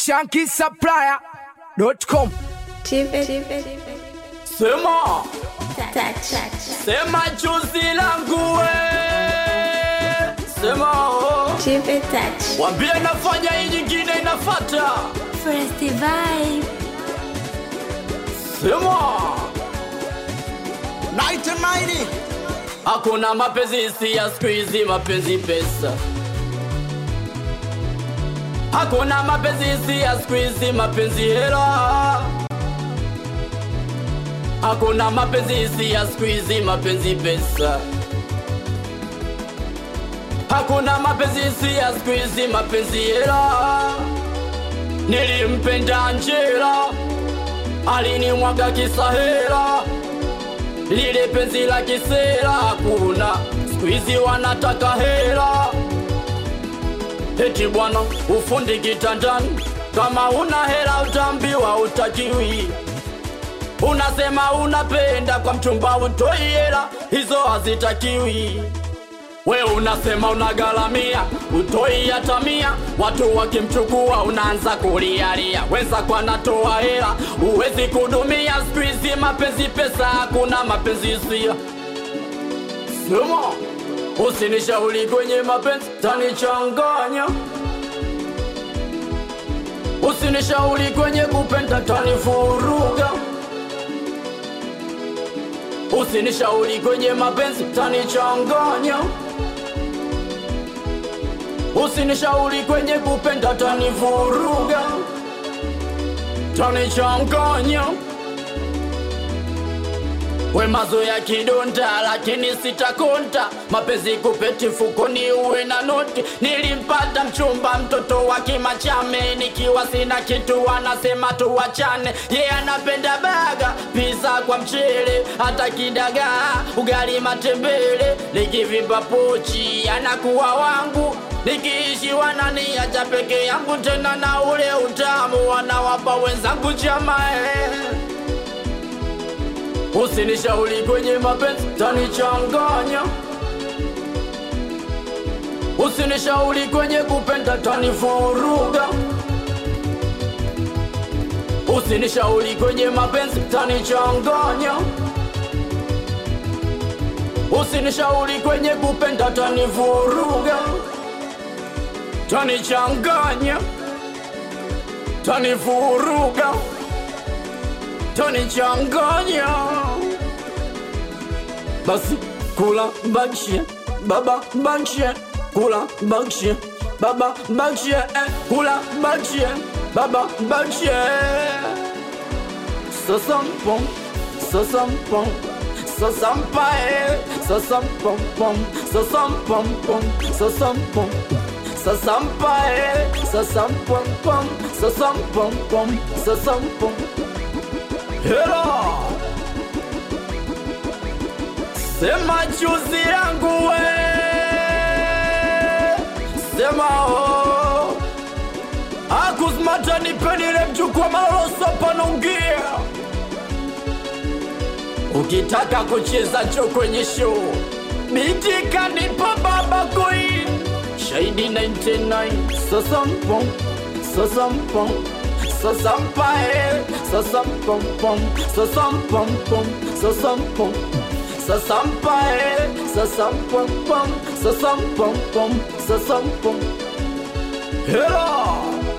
shankisupplier.com. Sema, sema chuzi langu we. Sema oh. Wambie nafanya hii nyingine inafata. Sema, Night and mighty. hakuna mapenzi si ya siku hizi, mapenzi pesa. Hakuna mapenzi si ya siku hizi, mapenzi hela. Hakuna mapenzi si ya siku hizi, mapenzi pesa. Hakuna mapenzi si ya siku hizi, mapenzi hela. Nilimpenda Angela, alinimwaga kisahela lile penzi la kisera hakuna, siku hizi wanataka hela. Eti bwana ufundi kitandani, kama una hela utambiwa utakiwi. Unasema unapenda kwa mchumba utoi hela, hizo hazitakiwi. We unasema unagalamia utoi hata mia, watu wakimchukua unaanza kulialia, wenzako anatoa hela, uwezi kudumia. Siku hizi mapenzi pesa, hakuna mapenzi hisia. Sema usinishauri kwenye mapenzi, tanichanganya. Usinishauri kwenye kupenda, tanivuruga. Usinishauri kwenye mapenzi, tanichanganya. Usinishauri kwenye kupenda, tanivuruga, tanichanganya. We mazoea kidonda, lakini sitakonda. Mapenzi kupeti fukoni, uwe na noti. Nilimpata mchumba, mtoto wa Kimachame, nikiwa sina kitu, anasema tuwachane. Ye yeah, anapenda baga, pizza kwa mchele, hata kidagaa, ugali matembele. Nikivimba pochi, anakuwa wangu nikiishi wananiacha peke yangu, tena na ule utamu wanawapa wenzangu chamae Usinishauri kwenye mapenzi tanichanganya, usinishauri kwenye kupenda tanivuruga, usinishauri kwenye mapenzi tanichanganya, usinishauri kwenye kupenda tanivuruga, tanichanganya, tanivuruga tanichanganya. Basi kula bakshie, baba bakshie, kula bakshie, baba bakshie, eh, kula bakshie, baba bakshie. Sasampom, sasampom, sasampae, sasampom pom, sasampom pom, sasampom. Sasampae, sasampom pom, sasampom pom, sasampom. Hela Sema chuzi yangu we Sema oh Akuzmata nipenile mchukua maloloso panongia Ukitaka kucheza cho kwenye show Bitika nipo baba queen Shahidi 99 Sasampom Sasampom Sasampae, sasampom-pom, sasampom-pom, sasampom. Sasampae, sasampom-pom, sasampom-pom, sasampom. Hela!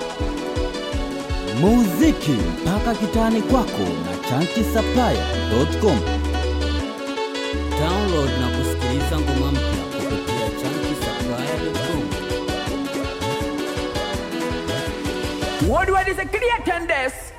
muziki mpaka kitani kwako na chankisaplaya.com download na kusikiliza ngoma mpya kupitia chankisaplaya.com Worldwide is a creator and this.